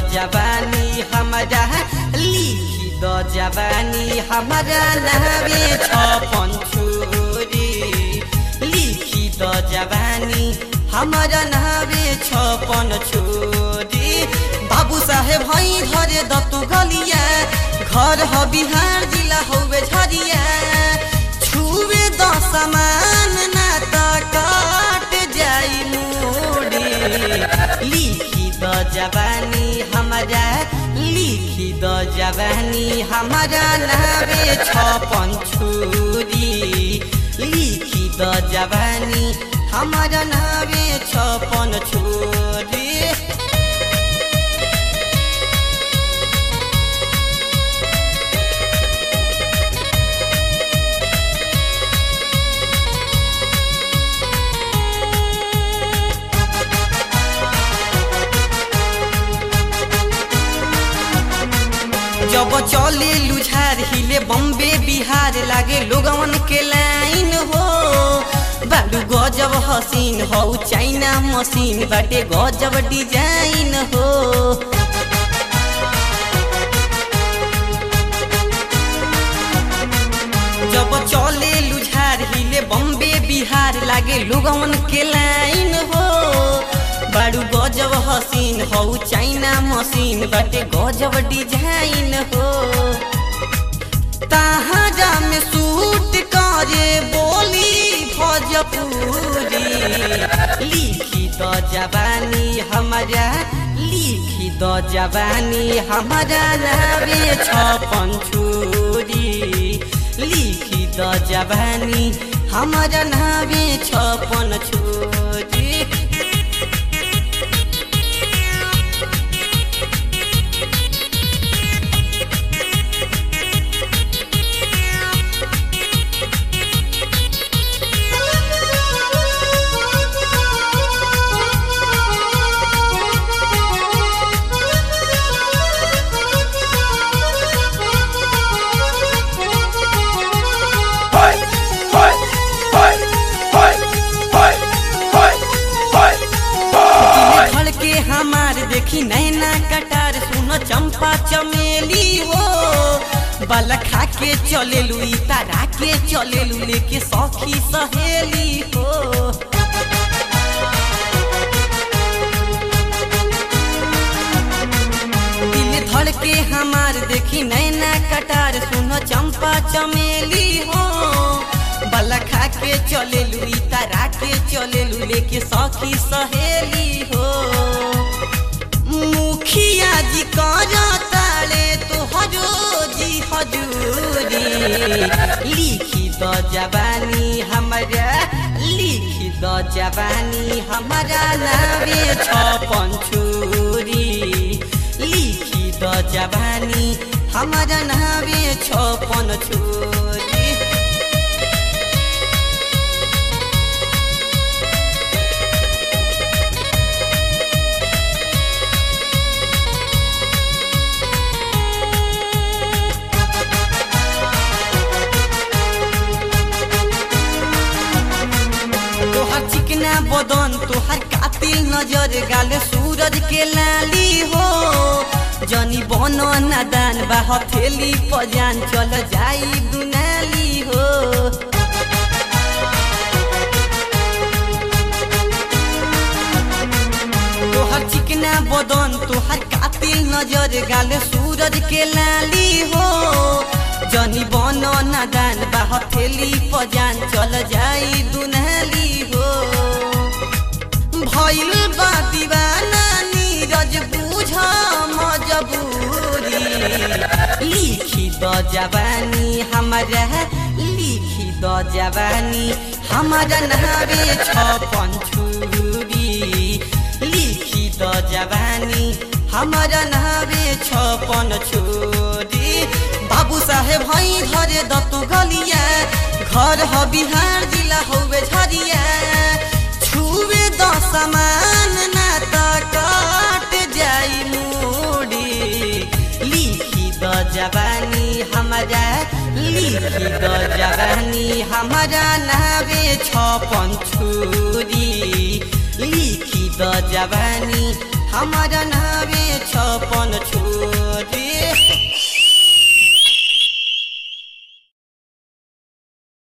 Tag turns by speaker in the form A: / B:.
A: जवानी हमारा लिखी द जवानी हमारा नावे छपन छुरी लिखी द जवानी हमारा नावे छपन छुरी बाबू साहेब हई धरे दतु गलिया घर ह बिहार जिला हौवे झरिया छुवे द समान ना त काट जाई मुड़ी लिखी द जवानी हमारा लिखी द जवानी हमारा नावे छपन छुरी लिखी द जवानी हमारा नावे छपन छुरी जब चले लुझार हिले बम्बे बिहार लागे लोगवन के लाइन हो बालू गजब हसीन हो चाइना मशीन बाटे गजब डिजाइन हो जब चले लुझार हिले बम्बे बिहार लागे लोगवन के लाइन हो बारू गजब हसीन हो चाइना मशीन बाटे गजब डिजाइन हो ताहाजा में सूट करे बोली भोजपुरी लिखी द जवानी हमारा लिखी द जवानी हमारा नावे छपन छुरी लिखी द जवानी हमारा नावे छपन छुरी
B: Fight! Fight! Fight! Fight! Fight! Fight! Fight! Fight!
A: फल के हमार देखी नैना कटार सुनो चंपा चमेली हो बल खा के चले लू तारा के चले लू लेके सखी सहेली हो दिल धड़ के हमार देखी नैना कटार सुनो चंपा चमेली हो बल खा के चले लू तारा के चले लू लेके सखी सहेली हो मुखिया जी कर ताले तो हजो जी हजूरी लिखी द जवानी हमारा लिखी द जवानी हमारा नावे छपन छुरी लिखी द जवानी हमारा नावे छपन छुरी तोहर चिकना बदन तोहर कातिल नजर गाल सूरज के लाली हो जनी बन नादान बा हथेली पजान चल जाई दुनाली हो तोहर चिकना बदन तोहर कातिल नजर गाल सूरज के लाली हो जनी बन नादान बा हथेली पजान चल जाई दुनाली हो भइल बा दीवाना नीरज बुझ मजबूरी लिखी द जवानी हमारा लिखी द जवानी हमारा नावे छपन छुरी लिखी द जवानी हमारा नावे छपन छोरी बाबू साहेब हई धरे दतु गलिया घर ह बिहार जिला हौवे झरिया छुवे द समान ना त काट जाई मुड़ी लिखी द जवानी हमारा लिखी द जवानी हमारा नावे छपन छुरी लिखी द जवानी हमारा नावे छपन अपन छोड़